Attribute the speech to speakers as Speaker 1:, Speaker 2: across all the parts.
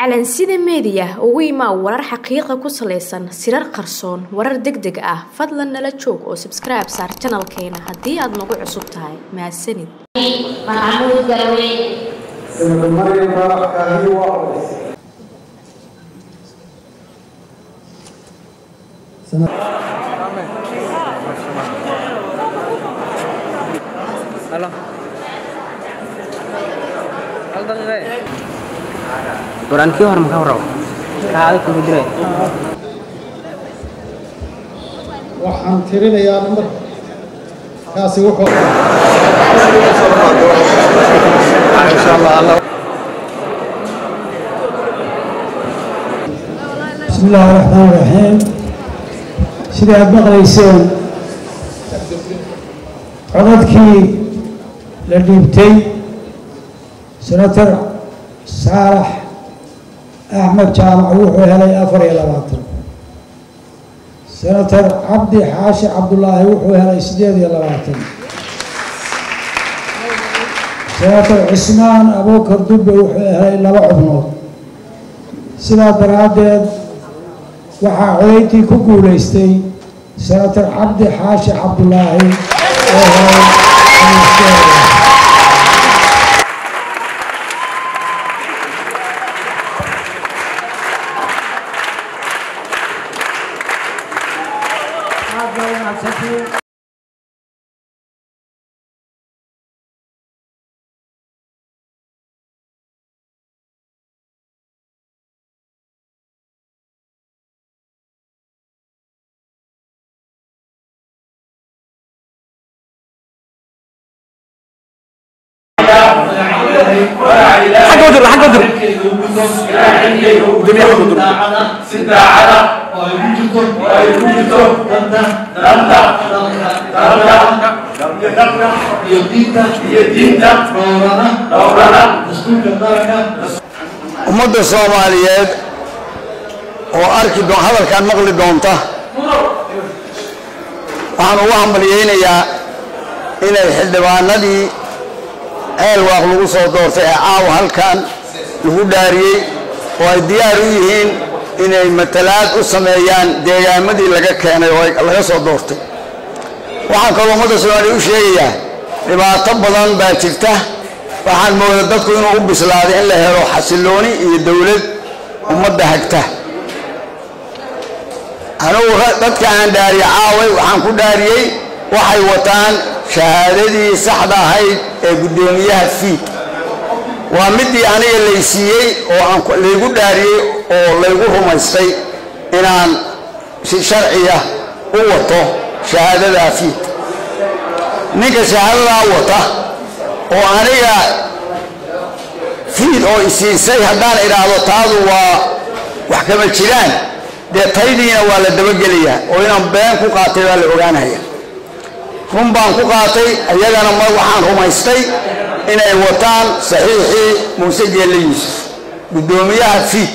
Speaker 1: calansida meediya ugu imaa warar xaqiiqa ku salaysan sirar qarsoon warar deg deg ah fadlan nala joog oo sabskribe saar janalkeena haddii aad nagu cusub tahay mahadsanid
Speaker 2: maxamuud garweyne
Speaker 3: Senator Mariam Barack Kahiwa Owais.
Speaker 4: Halo. Hal daqiiqe. Quraankii hore maxaa rabo? Kaada ku jiray.
Speaker 3: waxaan tirinayaa nambar kaasi wuxuu insha allah alla
Speaker 5: بسم الله الرحمن الرحيم sidii aad maqlayseen codadkii la dhiibtay senator saalax axmed jaamac wuxuu helay afar iyo labaatan senator cabdi xaashi cabdulaahi wuxuu helay siddeed iyo labaatan senator cismaan abuukar dubbe wuxuu helay laba xubnood sidaa daraaddeed waxaa codayntii ku guulaystay senator cabdi xaashi cabdulaahi oo helay xamiisteeda aad baa u mahadsantihiin
Speaker 4: Xagga wadir, xagga wadir. Dunia ku dur.
Speaker 6: sidaacada oo ay ku jirto oo ay ku jirto danta danta dalka iyo dalka iyo diinta iyo diinta dhowrana dhowrana dastuurka qaranka
Speaker 7: ummadda soomaaliyeed oo arki doon hadalkan maqli doonta waxaan ugu hambalyaynayaa inay xildhibaanadii ceelwaaq lagu soo doortay ee caawa halkan lagu dhaariyey oo ay diyaar u yihiin inay matalaad u sameeyaan deegaamadii laga keenay oo ay- laga soo doortay waxaan kaloo ummadda soomaaliya u sheegayaa dhibaato badan baa jirta waxaan moodaa dadku inuu u bislaaday in la helo xasilooni iyo dowlad ummadda hagta anugu ra- dadka aan dhaariye caaway waxaan ku dhaariyey waxay wataan shahaadadii saxda ahayd ee guddoomiyaha fiid waa midii aniga laysiiyey oo aan ku- laygu dhaariyey oo laygu rumaystay inaan si sharciya u wato shahaadadaa fiid ninka shahaadadaa wata oo aniga fiid oo isiisay haddaan idhaahdo taadu waa wax kama jiraan dee taydiina waa la dabagelayaa oo inaan been ku qaatay baa la ogaanaya run baan ku qaatay iyagana mar waxaan rumaystay inay wataan saxiixii muuse geelle yuusuf guddoomiyaha fiid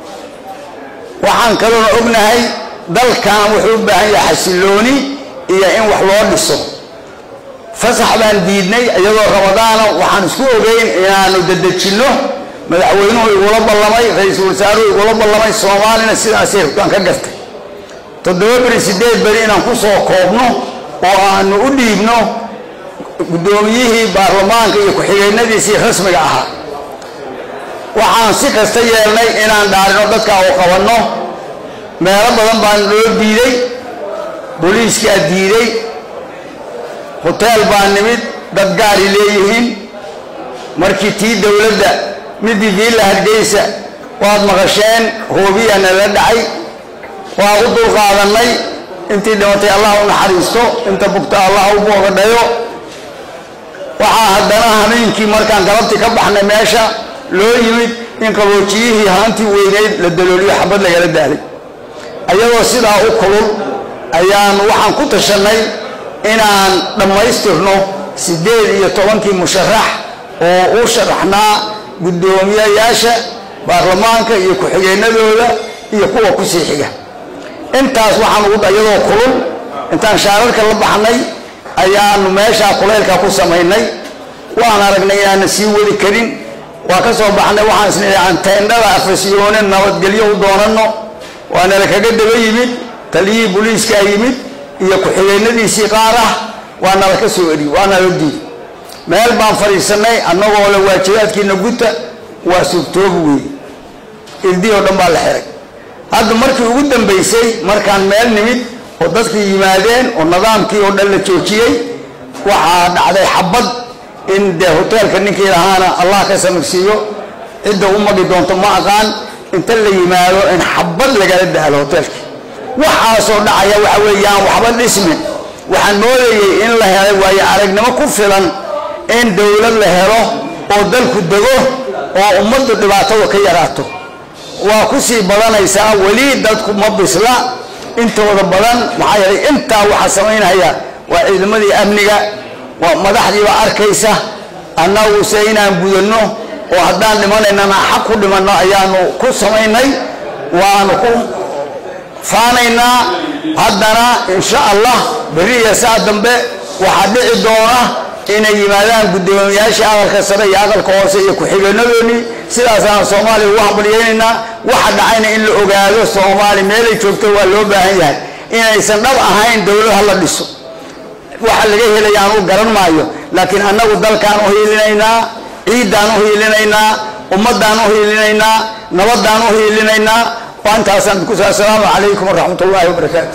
Speaker 7: waxaan kaloona ognahay dalkan wuxuu u baahan yahay xasilooni iyo in wax loo dhiso fasax baan diidnay iyadoo ramadaana waxaan isku ogeyn inaanu dedejinno madaxweynuhu igula ballamay ra-iisul wasaaruhu igula ballamay soomaalina sidaasay aan ka gartay toddoba beri siddeed beri inaan ku soo koobno oo aanu u dhiibno guddoomiyihii baarlamaanka iyo ku-xigeennadiisii rasmiga ahaa waxaan si kasta yeelnay inaan dhaarino dadka oo qabanno meelo badan baan loo diiday booliiskaa diiday hoteel baa nimid dad gaari leeyihiin markii tii dowladda midii viilla hargeysa waad maqasheen hoobiya nala dhacay waa u dulqaadannay intii dhimatay allah u naxariisto inta bugta allah u boogadhayo waxaa haddana hameenkii markaan galabtii ka baxnay meesha loo yimid in qaboojiyihii haantii weyneyd la dalooliyo xabad lagala daalay ayadoo sidaa u kulul ayaan waxaan ku tashannay inaan dhammaystirno siddeed iyo tobankii musharax oo u sharaxnaa guddoomiyayaasha baarlamaanka iyo ku-xigeennadooda iyo kuwa ku sii xiga intaas waxaan ugu iyadoo kulul intaan shaararka la baxnay ayaanu meeshaa kulaylka ku samaynay waan aragnay inaana sii wadi karin waa ka soo baxnay waxaan isnidhi aan teendhada afasyoone nabadgelyo u doonanno waa nala kaga daba yimid taliyihii booliiskaa yimid iyo ku-xigeenadiisii qaar ah waa nala ka soo eri waa nala diid meel baan fadhiisanay annagoo le waajibaadkiina guta waa suurtoobi weeye irdii oo dhan baa la xiray hadda markii ugu dambaysay markaan meel nimid oo dadkii yimaadeen oo nidaamkii oo dhan la joojiyey waxaa dhacday xabad in dee hoteelka ninkii lahaana allah ka samirsiiyo cidda u magi doonto ma aqaan inta la yimaado in xabad lagala dahlo hoteelka waxaasoo dhacaya waxa weeyaan waxba dhismin waxaan moodayey in la helay waayo aragnimo ku filan in dowlad la helo oo dalku dego oo ummaddu dhibaatada ka yaraato waa ku sii badanaysaa weli dadku ma bisla intooda badan maxaa yeelay intaa waxaa samaynaya waa ciidamadii amniga waa madaxdiiba arkaysa annaguse inaan gudanno oo haddaan dhimanaynana xaq ku dhimanno ayaanu ku samaynay waanu ku faanaynaa haddana insha allah berri iyo saa dambe waxaa dhici doona inay yimaadaan guddoomiyaashii aqalka sare iyo aqalka hoose iyo ku-xigeenadoodii sidaasaan soomaaliya ugu hambalyaynaynaa waxa dhacayna in la ogaado soomaali meelay joogto waa loo baahan yahay inaysan dhab ahayn dowlad ha la dhiso waxa laga helaya aan u garan maayo laakiin annagu dalkaan u hiilinaynaa ciiddaan u hiilinaynaa ummaddaan u hiilinaynaa nabaddaan u hiilinaynaa waa intaasaan kusa assalaamu calaykum waraxmat ullaahi wabarakaatu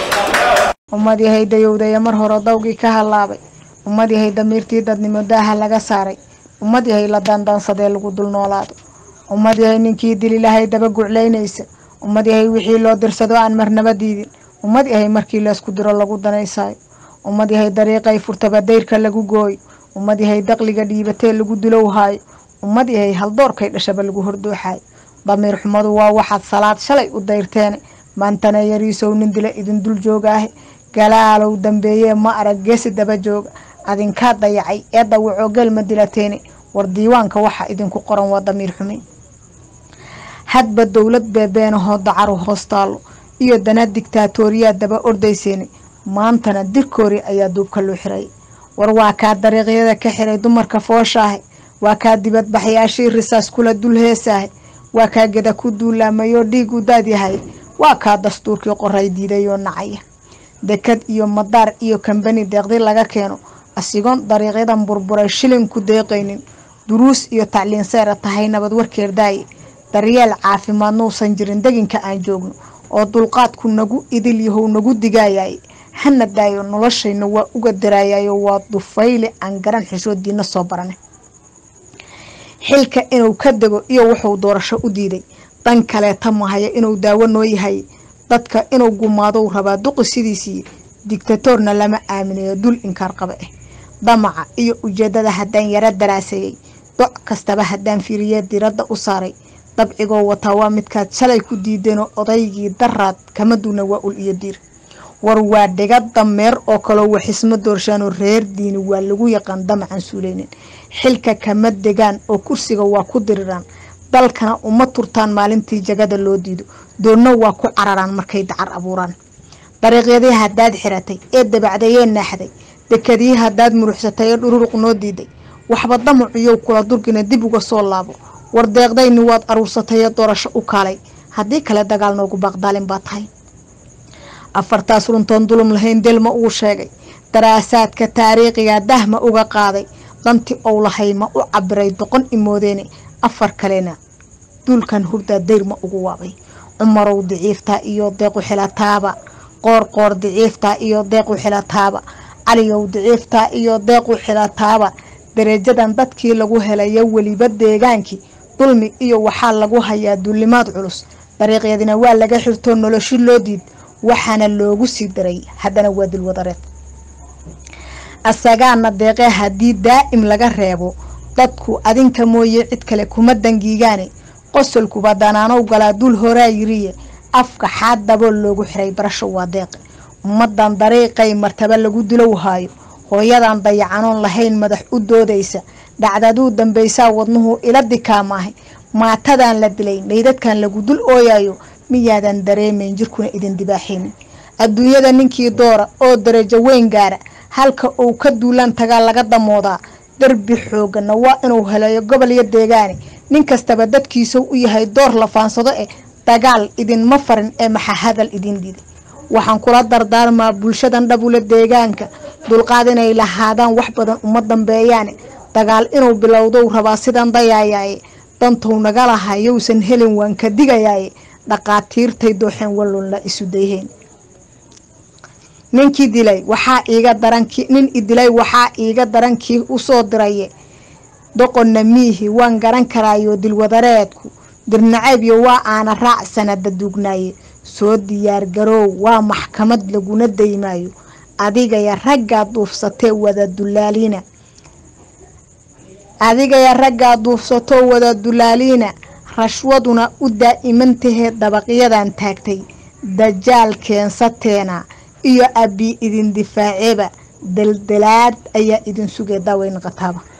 Speaker 8: ummad yahay dayowdaya mar hore dawgii ka hallaabay ummad yahay damiirtii dadnimo daaha laga saaray ummad yahay la daandaansadee lagu dul noolaado ummad yahay ninkii dili lahay daba guclaynaysa ummad yahay wixii loo dirsado aan marnaba diidin ummad yahay markii laysku diro lagu danaysaayo ummad yahay dariiqay furtaba dayrka lagu gooyo ummad yahay daqliga dhiibatee lagu dulowhaayo ummad yahay haldoorkay dhashaba lagu hordooxaayo damiir xumadu waa waxaad salaad shalay u dayrteene maantana yariisow nin dila idin dul joogaahe galaalow dambeeyee ma arag geesi daba jooga adinkaa dayacay ee dawacoo gelma dilateene war diiwaanka waxa idinku qoran waa damiir xumin hadba dowlad beebeenahoo dacaru hoostaallo iyo dana digtaatooriyaa daba ordayseene maantana dirkoori ayaa duubka loo xiray war waa kaa dariiqyada ka xiray dumarka fooshaahe waa kaa dibadbaxyaashii risaas kula dul heesaahe waa kaa geda ku duulaamayoo dhiigu daadyahay waa kaa dastuurkii qoray diidayoo nacaya dekad iyo madaar iyo kambani deeqdi laga keeno asigoon dariiqyadan burburay shilin ku deeqaynin duruus iyo tacliin seera tahay nabad warkeerdaaye daryeel caafimaad nuusan jirin deginka aan joogno oo dulqaadku nagu idil yahow nagu digaayaye hana daayo noloshayna waa uga daraayayo waa dufayle aan garan xishoodiina soo barane xilka inuu ka dego iyo wuxuu doorasho u diiday dan kaleeta mahaya inuu daawo noo yahay dadka inuu gumaadou rabaa duqi sidiisii digtatoorna lama aaminayo dul inkaar qaba ah damaca iyo ujeedada haddaan yaro daraaseeyey doc kastaba haddaan fiiriye diradda u saaray dabcigoo wataa waa midkaad shalay ku diideenoo odaygii daraad kama duuna waa ul iyo diir war waa dhiga dameer oo kaloo waxisma doorshaanoo reer diini waa lagu yaqaan damacan suuleynin xilka kama degaan oo kursiga waa ku diriraan dalkana uma turtaan maalintii jagada loo diido doonna waa ku cararaan markay dacar abuuraan dariiqyadii haddaad xiratay ee dabacdayee naaxday dekadii haddaad muruxsatay ee dhururuq noo diiday waxba damacuyow kula durgina dib uga soo laabo war deeqdayni waad aruursatay ee doorasho u kaalay haddii kale dagaal noogu baaqdaalin baa tahay afartaas runtoon dulum lahayn delma uu sheegay daraasaadka taariikhiga dahma uga qaaday danti ou lahay ma u cabiray doqon imoodeene afar kalena duulkan hurdaa dayrma ugu waabay cumarow diciiftaa iyo deequ xilataaba qoor qoor diciiftaa iyo deequ xilataaba caliyow diciiftaa iyo deequ xilataaba dareejadan dadkii lagu helayo weliba deegaankii dulmi iyo waxaa lagu hayaa duulimaad culus dariiqyadina waa laga xirtoo noloshi loo diid waxaana loogu sii daray haddana waa dilwadareed asagaana deeqee haddii daa'im laga reebo dadku adinka mooye cid kale kuma dangiigaane qosolkuba danaanow galaa dul horaa yiriye afka xaad dabool loogu xiray barasho waa deeqe ummadan dariiqay martaba lagu dilow haayo hooyadan dayacanoon lahayn madax u doodaysa dhacdaduu dambaysaa wadnuhu ila dikaamaahay maatadan la dilay meydadkan lagu dul ooyayo miyaadan dareemayn jirkuna idin dibaaxaynin adduunyada ninkii doora oo darajo weyn gaara halka uu ka duulaan tagaa laga damoodaa derbi xoogana waa inuu heleeyo gobol iyo deegaani nin kastaba dadkiisau u yahay door la faansado eh dagaal idinma farin ee maxa hadal idin diday waxaan kula dardaarmaa bulshadan dhabula deegaanka dulqaad inay lahaadaan wax badan uma dambeeyaane dagaal inuu bilowdou rabaa sidan dayaayaaye dantou naga laha yowsan helin waan ka digayaaye dhaqaatiirtay dooxeen wallunla isu dayheen ninkii dilay waxaa iiga daranki nin idilay waxaa iiga darankii usoo diraye doqonna miihi waan garan karaayo dilwadareedku dirnaceebyo waa aana raac sanada duugnaaye soo diyaar garoow waa maxkamad laguna daymaayo adigaya raggaa duufsatee wada dulaaliina adigaya raggaa duufsatoo wada dulaaliina rashwaduna u daa'imantahee dabaqyadan taagtay dajaal keensateena iyo abbi idin difaaceeba daldalaad ayaa idin sugay daaweyn qataaba